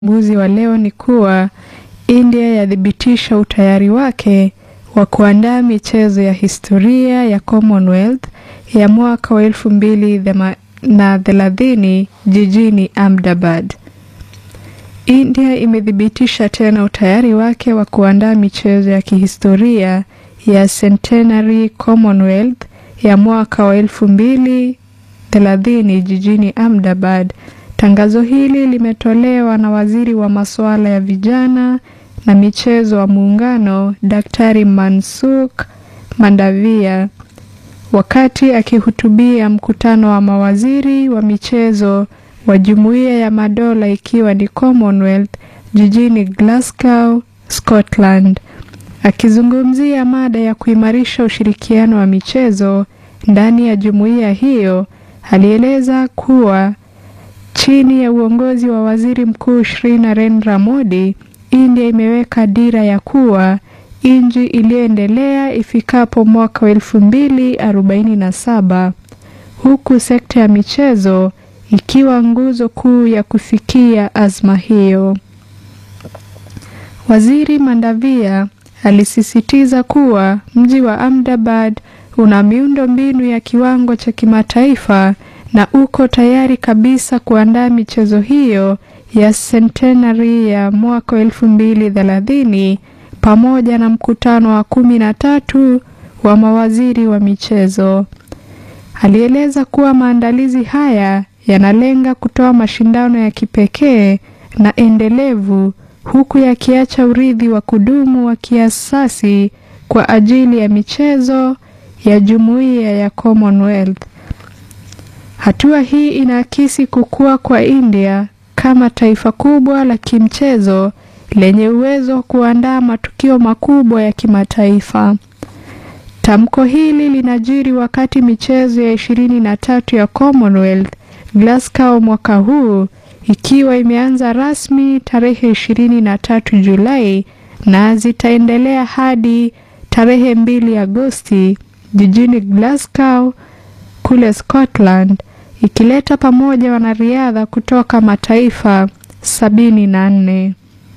Uamuzi wa leo ni kuwa India yathibitisha utayari wake wa kuandaa michezo ya historia ya Commonwealth ya mwaka wa elfu mbili na thelathini jijini Ahmedabad. India imethibitisha tena utayari wake wa kuandaa michezo ya kihistoria ya Centenary Commonwealth ya mwaka wa elfu mbili thelathini jijini Ahmedabad. Tangazo hili limetolewa na waziri wa masuala ya vijana na michezo wa muungano Daktari Mansukh Mandavia wakati akihutubia mkutano wa mawaziri wa michezo wa Jumuiya ya Madola ikiwa ni Commonwealth jijini Glasgow, Scotland. Akizungumzia mada ya kuimarisha ushirikiano wa michezo ndani ya jumuiya hiyo, alieleza kuwa chini ya uongozi wa Waziri Mkuu Shri Narendra Modi, India imeweka dira ya kuwa nchi iliyoendelea ifikapo mwaka wa elfu mbili arobaini na saba huku sekta ya michezo ikiwa nguzo kuu ya kufikia azma hiyo. Waziri Mandavia alisisitiza kuwa mji wa Ahmedabad una miundo mbinu ya kiwango cha kimataifa na uko tayari kabisa kuandaa michezo hiyo ya Centenary ya mwaka elfu mbili thelathini pamoja na mkutano wa kumi na tatu wa mawaziri wa michezo. Alieleza kuwa maandalizi haya yanalenga kutoa mashindano ya kipekee na endelevu huku yakiacha urithi wa kudumu wa kiasasi kwa ajili ya michezo ya jumuiya ya Commonwealth. Hatua hii inaakisi kukua kwa India kama taifa kubwa la kimchezo lenye uwezo wa kuandaa matukio makubwa ya kimataifa. Tamko hili linajiri wakati michezo ya ishirini na tatu ya Commonwealth Glasgow mwaka huu ikiwa imeanza rasmi tarehe ishirini na tatu Julai na zitaendelea hadi tarehe mbili Agosti jijini Glasgow kule Scotland ikileta pamoja wanariadha kutoka mataifa sabini na nne.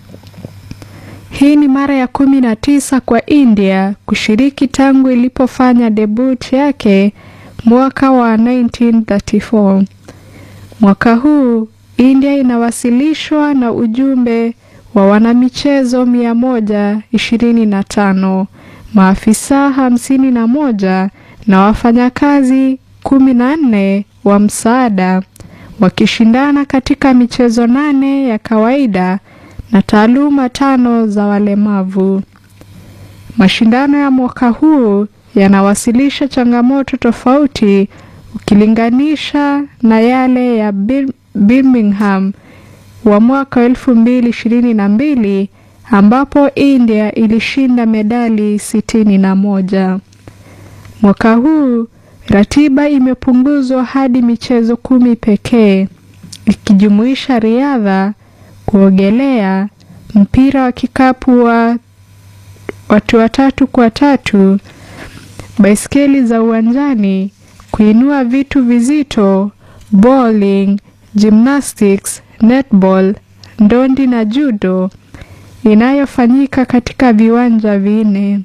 Hii ni mara ya kumi na tisa kwa India kushiriki tangu ilipofanya debut yake mwaka wa 1934. Mwaka huu India inawasilishwa na ujumbe wa wanamichezo mia moja ishirini na tano, maafisa hamsini na moja na wafanyakazi kumi na nne wa msaada wakishindana katika michezo nane ya kawaida na taaluma tano za walemavu. Mashindano ya mwaka huu yanawasilisha changamoto tofauti ukilinganisha na yale ya Birmingham wa mwaka elfu mbili ishirini na mbili ambapo India ilishinda medali sitini na moja. Mwaka huu ratiba imepunguzwa hadi michezo kumi pekee ikijumuisha riadha, kuogelea, mpira wa kikapu wa watu watatu kwa tatu, baiskeli za uwanjani, kuinua vitu vizito, bowling, gymnastics, netball, ndondi na judo inayofanyika katika viwanja vinne.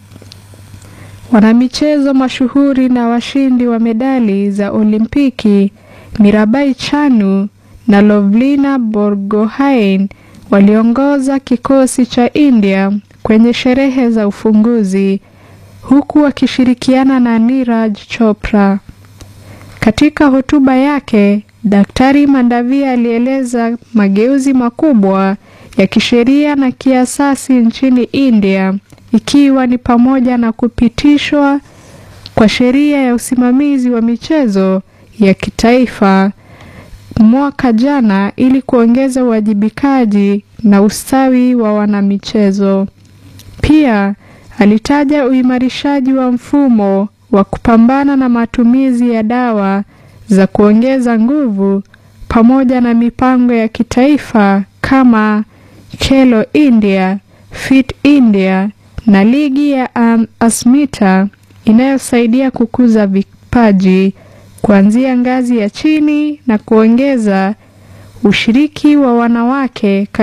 Wanamichezo mashuhuri na washindi wa medali za Olimpiki Mirabai Chanu na Lovlina Borgohain waliongoza kikosi cha India kwenye sherehe za ufunguzi huku wakishirikiana na Niraj Chopra. Katika hotuba yake, Daktari Mandavia alieleza mageuzi makubwa ya kisheria na kiasasi nchini India ikiwa ni pamoja na kupitishwa kwa sheria ya usimamizi wa michezo ya kitaifa mwaka jana ili kuongeza uwajibikaji na ustawi wa wanamichezo. Pia alitaja uimarishaji wa mfumo wa kupambana na matumizi ya dawa za kuongeza nguvu pamoja na mipango ya kitaifa kama Khelo India, Fit India na ligi ya um, Asmita inayosaidia kukuza vipaji kuanzia ngazi ya chini na kuongeza Ushiriki wa wanawake